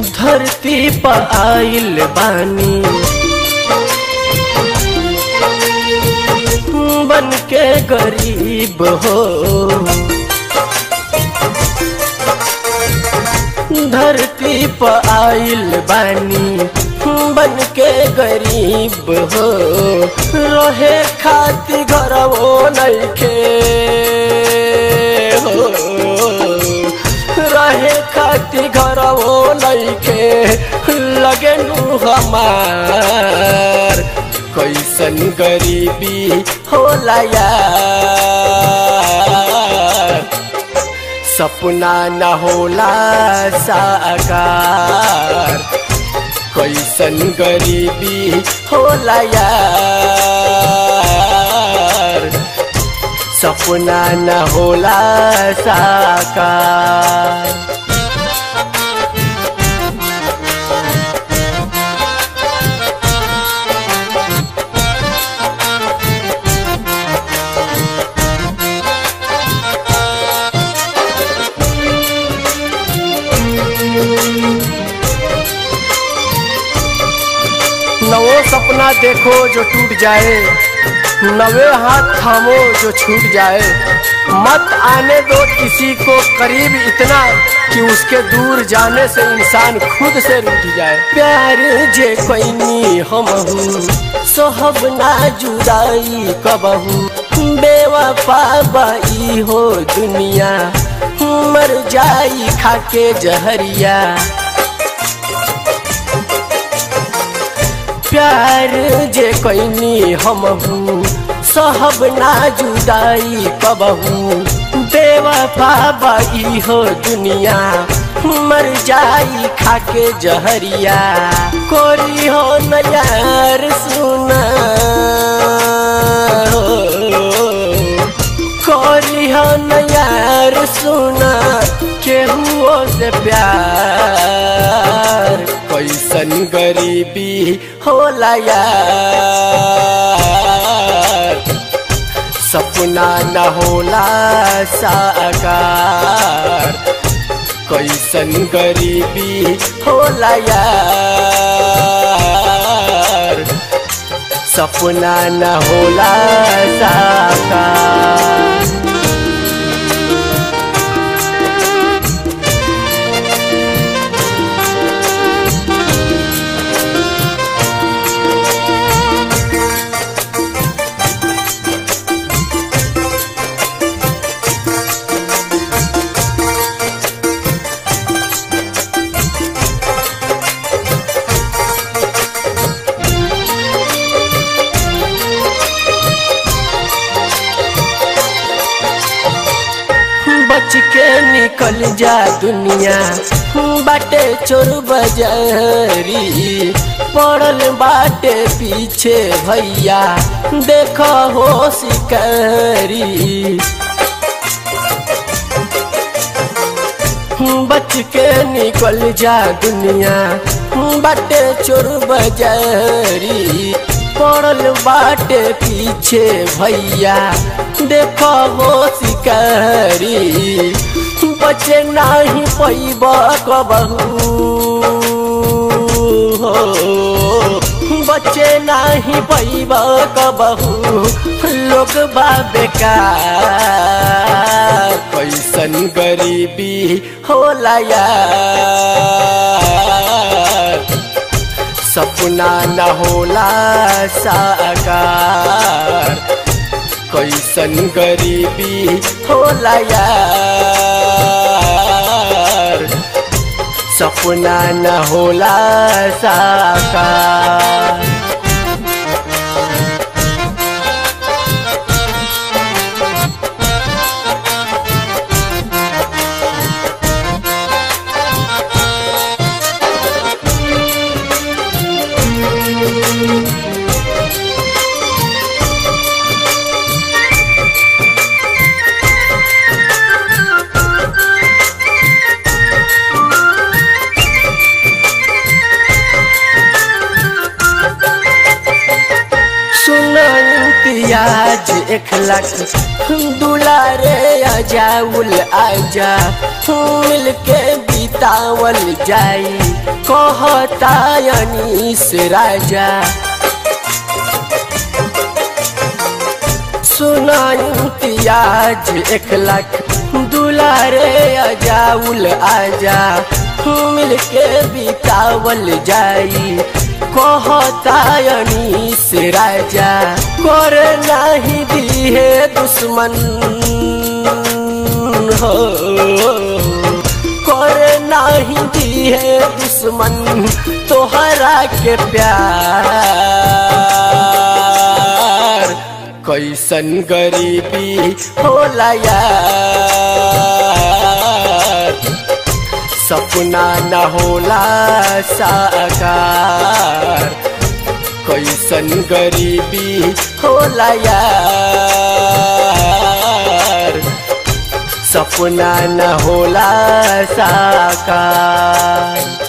धरती पर आइल बानी बन के गरीब हो धरती पर आइल बानी बन के गरीब हो रहे खाती घर वो नइखे हो रहे खाती घर वो नइखे लगे नु हमार कैसन गरीबी होला यार सपना न होला साकार कैसन गरीबी होला यार सपना न होला साकार नवो सपना देखो जो टूट जाए नवे हाथ थामो जो छूट जाए मत आने दो किसी को करीब इतना कि उसके दूर जाने से इंसान खुद से रूठ जाए प्यार जे कोई हम सोहब ना जुदाई कबहू बेवफा बाई हो दुनिया मर जाई खाके जहरिया प्यार जे कैनी हम सहब ना जुदाई कबहू बेवफा बाई हो दुनिया मर जाई खाके जहरिया कोरी हो नयार सुना कोरी हो नयार सुना केहुओ से प्यार कैसन गरीबी होला यार सपना न होला साकार कैसन गरीबी होला यार सपना न होला साकार बच के निकल जा दुनिया बाटे चोर बजारी पड़ल बाटे पीछे भैया देख हो शिकारी बच के निकल जा दुनिया बाटे चोर बजारी पड़ल बाटे पीछे भैया देख हो शिकारी बचे नहीं पैब कबहू हो बचे नहीं पैब कबहू लोग बा बेकार कैसन गरीबी होला यार सपना न होला साकार कैसन गरीबी होला यार सपना न होला साकार आज एक लाख दुलारे अजाउल आजा मिल के बितावल जाई कहता अनीस राजा सुना इम्तियाज एक लाख दुलारे अजाउल आजा मिल के बितावल जाई कहता अनीस राजा कर नहीं दिहे दुश्मन हो कर नहीं दिहे दुश्मन तोहरा के प्यार कैसन गरीबी होला यार सपना न होला साकार कैसन गरीबी होला यार सपना न होला साकार